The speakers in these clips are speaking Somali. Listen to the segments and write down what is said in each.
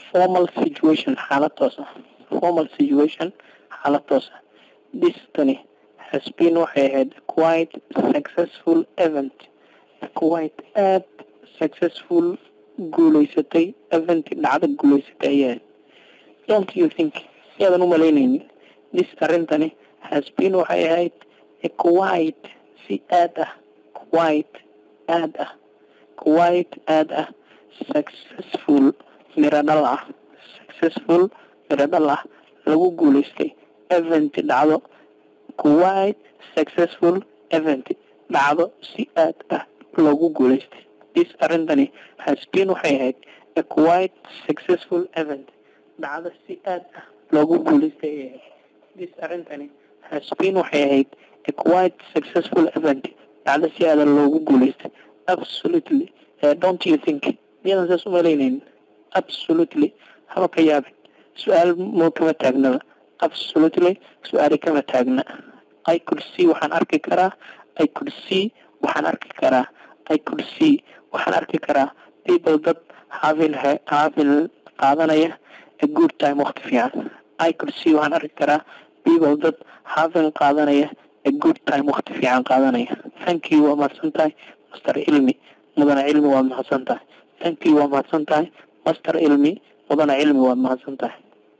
formal situation xaalad toos ah formal situation xaalad toos ah this tani has been waxay ahayd quite successful event quite aad successful guuleysatay event dhacdo guuleysatay ayaa don't you think yaadan u malaynaynin this arrintani has been waxay ahayd quite si aad ah quite aad ah quite aad ah successful miro dhal ah successful miro dhal ah lagu guuleystay event dhacdo quite successful event dhacdo si aad ah loogu guuleystay this arrintani has been waxay ahayd a quite successful event dhacdo si aad ah loogu guuleystay ayay ahayd this arrintani has been waxay ahayd a quite successful event dhacdo si aada loogu guuleystay absolutely uh, don't you think miyadan saas u malaynaynin absolutely haba ka yaabin su-aal moo kama taagnaba absolutely su-aali kama taagna i could see waxaan arki karaa i could see waxaan arki karaa i could see waxaan arki karaa people dad having having qaadanaya a good time waqti fiican i could see waxaan arki karaa people dad having qaadanaya a good time waqti fiican qaadanaya thank you waa mahadsan tahay master cilmi mudana cilmi waad mahadsan tahay thank you waa mahadsan tahay master cilmi mudana cilmi waad mahadsan tahay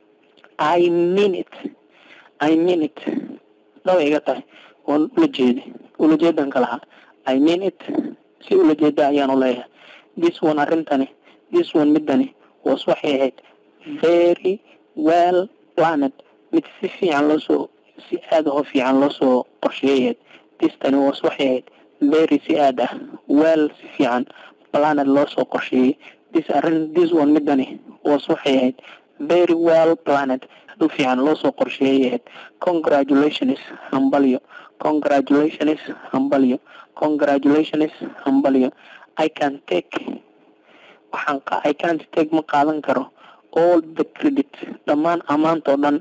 i mean it i mean it dhaba iga tahay waan ula jeedi ula jeedan ka lahaa i mean it si ula jeeda ayaan u leeyahay this one arrintani this one midani was waxay ahayd very well planned mid si fiican loosoo si aada oo fiican loosoo qorsheeyayd this tani was waxay ahayd very si aad ah well si fiican planned loosoo qorsheeyey this arrin this one midani was waxay ahayd very well planned si fiican loosoo qorsheeyay ahayd congratulations hambalyo congratulations hambalyo congratulations hambalyo i can take waxaan i can't take ma qaadan karo all the credit dhammaan ammaantoo dhan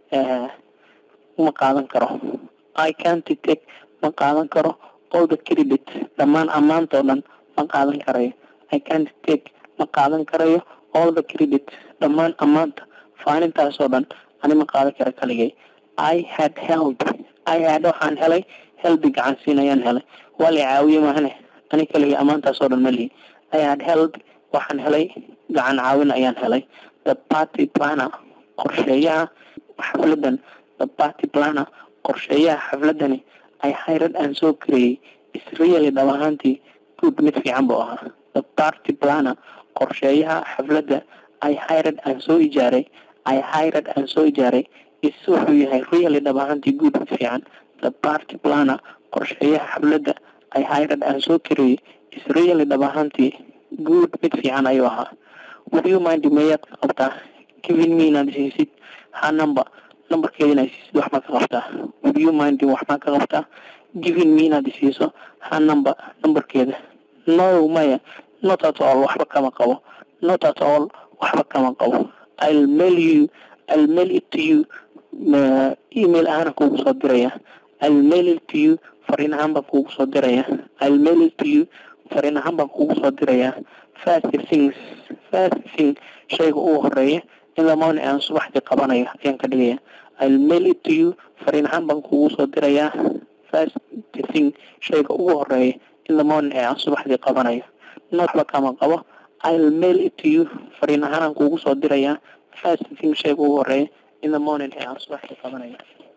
ma qaadan karo i can't take ma qaadan karo all the credit dhammaan ammaantoo dhan ma qaadan karayo i can't take ma qaadan karayo all the credit dhammaan ammaanta faanintaasoo dhan ani ma qaadan kara kaligay i had help i had waxaan helay helbi gacansiin ayaan helay waa la caawiye mahane ani kaligay ammaantaasoo dhan ma lihi i had help waxaan helay gacan caawin ayaan helay the party planner qorsheeyaha xafladan the party planner qorsheeyaha xafladani ay hayrad aan soo kareeyey israeli dhab ahaantii good mid fiican buu ahaa the party planner qorsheeyaha xafladda ay hayrad aan soo ijaaray ay hayrad aan soo ijaaray is wuxuu yahay really dhab ahaantii good mid fiican the party planner qorsheeyaha xafladda ay hayrad aan soo kareeyey israeli dhab ahaantii good mid fiican ayuu ahaa would you mind mayaad ka qabtaa giving me inaad siisid ha number numberkeeda inaad siisid wax maa ka qabtaa would you mind wax maa ka qabtaa giving me inaad isiiso ha number numberkeeda no maya not at all waxba kama qabo not at all waxba kama qabo i'll mail you i'll mail it to you email ahaan kuugu soo diraya i'll mail it to you fariin ahaan baan kuugu soo diraya i'll mail it to you fariin ahaan baan kuugu soo diraya first things first thing shayga ugu horeeya in the morning aan subaxdii qabanayo ayaan ka dhigaya i'll mail it to you fariin ahaan baan kuugu soo dirayaa first thing shayga ugu horeeya in the morning ee aan subaxdii qabanayo noodba kama qabo i'll mail it to you fariin ahaan aan kuugu soo dirayaa first thing shayga ugu horeeya in the morning ee aan subaxdii qabanayo